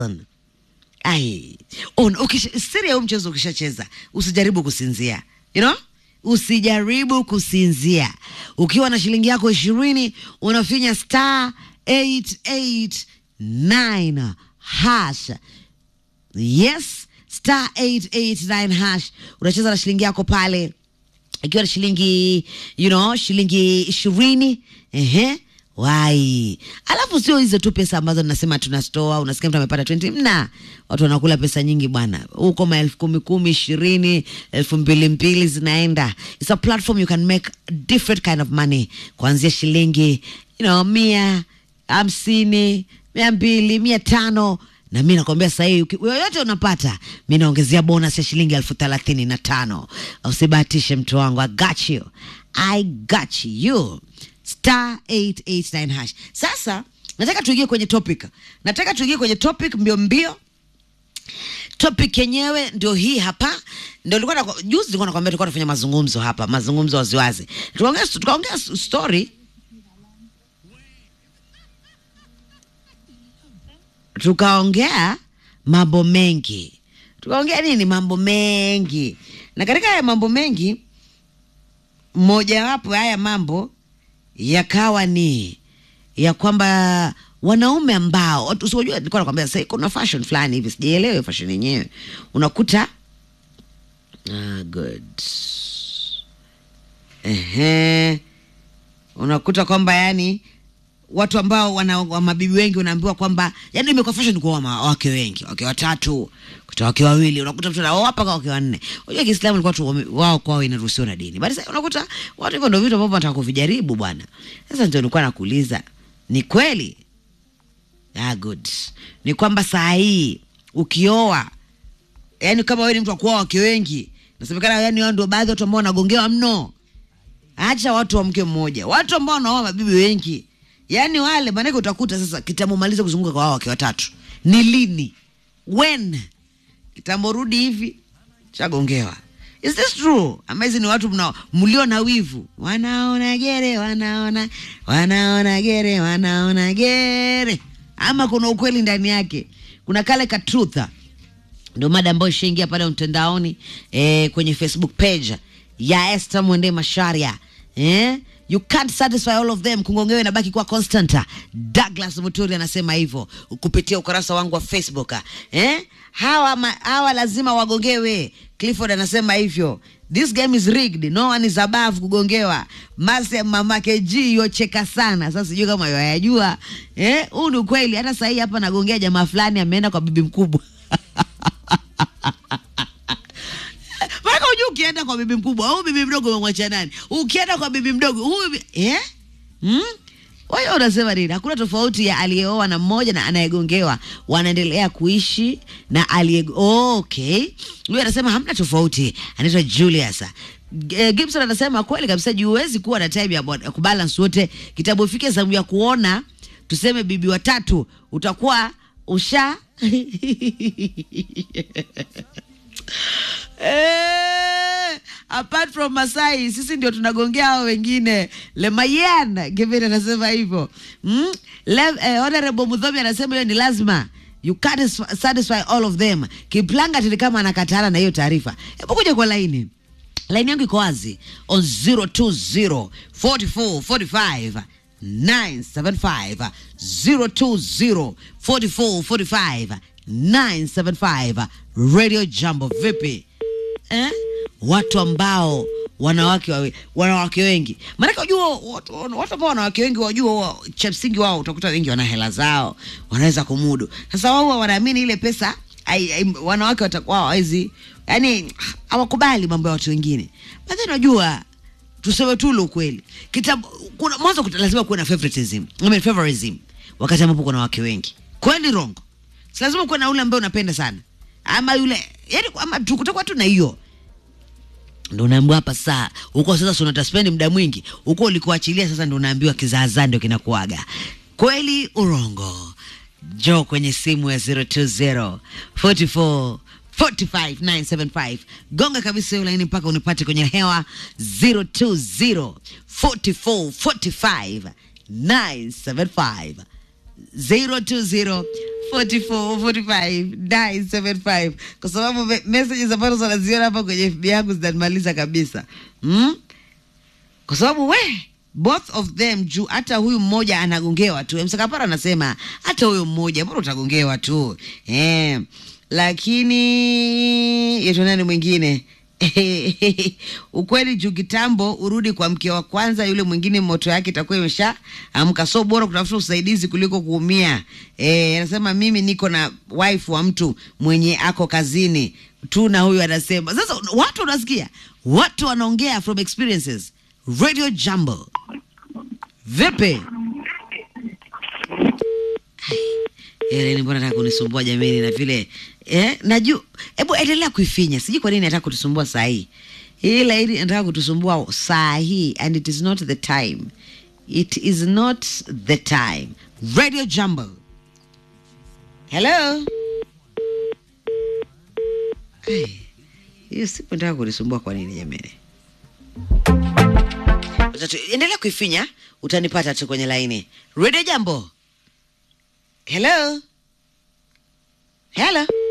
ai on ukisha, siri ya huu mchezo ukishacheza usijaribu kusinzia you know? usijaribu kusinzia ukiwa na shilingi yako ishirini unafinya star 889 hash yes star 889 hash unacheza na shilingi yako pale ikiwa na shilingi you know shilingi ishirini ehe wai alafu sio hizo tu pesa ambazo nasema tunastoa unasikia mtu amepata 20 mna watu wanakula pesa nyingi bwana huko maelfu kumi kumi ishirini elfu mbili mbili zinaenda it's a platform you can make different kind of money kuanzia shilingi you know mia hamsini mia mbili mia tano na mi nakwambia sahii yoyote unapata mi naongezea bonus ya shilingi elfu thelathini na tano usibahatishe mtu wangu i got you i got you star 889 hash sasa nataka tuingie kwenye topic nataka tuingie kwenye topic mbio mbio topic yenyewe ndio hii hapa ndio nilikuwa na juzi nilikuwa nakwambia tulikuwa tunafanya mazungumzo hapa mazungumzo waziwazi tukaongea tukaongea story tukaongea mambo mengi tukaongea nini mambo mengi na katika haya mambo mengi mojawapo ya haya mambo yakawa ni ya kwamba wanaume ambao usiojua nilikuwa nakwambia sasa kuna fashion fulani hivi sijaelewa hiyo fashion yenyewe unakuta ah, good ehe unakuta kwamba yani watu ambao wana wa mabibi wengi unaambiwa kwamba yani imekuwa fashion kuoa ma- wake wengi wake watatu kuta wake wawili unakuta mtu anaoa mpaka wake wanne unajua Kiislamu ilikuwa tu wame- wao kwao inaruhusiwa na dini bali sasa unakuta watu hivyo ndio vitu ambavyo wanataka kuvijaribu bwana sasa ndio nilikuwa nakuuliza ni kweli ah, good ni kwamba saa hii ukioa yani kama wewe ni mtu wa kuoa wake wengi nasemekana yani wao ndio baadhi ya watu ambao wanagongewa mno acha watu wa mke mmoja watu ambao wanaoa mabibi wengi yaani wale maanake utakuta sasa kitambo maliza kuzunguka kwa wao wake watatu ni lini when kitambo rudi hivi chagongewa is this true ama hizi ni watu mna mlio na wivu wanaona gere wanaona wanaona gere wanaona gere ama kuna ukweli ndani yake kuna kale ka trutha ndio mada ambayo ishaingia pale mtandaoni eh, kwenye facebook page ya Esther Mwende Masharia eh? you can't satisfy all of them kungongewe inabaki kuwa constant Douglas Muturi anasema hivyo kupitia ukurasa wangu wa Facebook eh? hawa, ma, hawa lazima wagongewe Clifford anasema hivyo this game is rigged no one is above kugongewa mase mamake G yocheka sana sasa sijui kama yoyajua eh huu ni ukweli hata sahii hapa nagongea jamaa fulani ameenda kwa bibi mkubwa Maana unajua ukienda kwa bibi mkubwa au bibi mdogo umemwacha nani? Ukienda kwa bibi mdogo huyu bi- eh? Hmm? Wewe unasema nini? Hakuna tofauti ya aliyeoa na mmoja na anayegongewa, wanaendelea kuishi na aliye oh, okay. Huyu anasema hamna tofauti, anaitwa Julius. G- Gibson anasema kweli kabisa, juu huwezi kuwa na time ya bod- ya kubalance wote. Kitabu ifike zamu ya kuona tuseme bibi watatu, utakuwa usha Eh, apart from Masai sisi ndio tunagongea hao wengine. Lemayan Kevin anasema hivyo mm? Le, eh, Honorable Mudhomi anasema hiyo ni lazima you can't s- satisfy all of them. Kiplanga tili kama anakatana na hiyo taarifa. Hebu kuja kwa laini laini yangu iko wazi on 020 44 45 975 020 44 45 975 radio jambo vipi eh? watu ambao wanawake wawe, wanawake wengi maanake wajua watu watu ambao wanawake wengi wajua wa- cha msingi wao utakuta wengi wana hela zao wanaweza kumudu sasa wao huwa wanaamini ile pesa ai, ai, wanawake watakuwa hawawezi yani hawakubali mambo ya watu wengine baadhi unajua tuseme tu ule ukweli kitabu kuna mwanzo kuta- lazima kuwe na favoritism I mean favorism wakati ambapo kuna wake wengi kweli rongo si lazima kuwe na ule ambaye unapenda sana ama yule yani ama tu- kutakuwa tu na hiyo ndo unaambiwa hapa saa huko sasa si unataspendi muda mwingi huko ulikuachilia sasa ndo unaambiwa kizaazaa ndio kinakuaga kweli urongo jo kwenye simu ya 020 44 45975 gonga kabisa hiyo laini mpaka unipate kwenye hewa 020 44 45 975 020 44 45 975 kwa sababu me- messages ambazo wanaziona hapa kwenye FB yangu zinanimaliza kabisa mm? kwa sababu we both of them juu hata huyu mmoja anagongewa tu msakapara anasema hata huyo mmoja mbona utagongewa tu eh, lakini yetu nani mwingine ukweli juu kitambo urudi kwa mke wa kwanza yule mwingine moto yake itakuwa imesha amka so bora kutafuta usaidizi kuliko kuumia Eh, anasema mimi niko na wife wa mtu mwenye ako kazini tu na huyu anasema sasa watu unasikia watu wanaongea from experiences radio jambo vipi Eleni, mbona nataka kunisumbua jamani, na vile eh, najua. Hebu endelea kuifinya, sijui kwa nini nataka kutusumbua saa hii. Hii laini nataka kutusumbua saa hii, and it is not the time, it is not the time. Radio Jambo, hello. Hey, hiyo siku nataka kunisumbua kwa nini jamani? Wacha tu- Endelea kuifinya, utanipata tu kwenye laini. Radio Jambo. Hello? Hello?